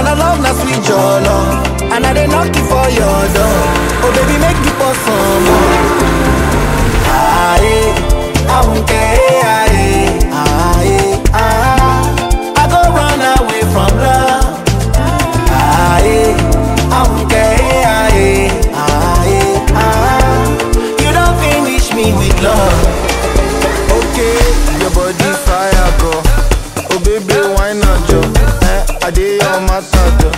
And I love na sweet jollo. And I dey knock you for your door. Oh baby, make you pour some more. Aye, I won't care. Aye, aye, ah. I go run away from love. Aye, I won't care. Aye, aye, ah. You don't finish me with love. Okay, your body fire go. Oh baby, why not jo? Eh, I dey your matter jo.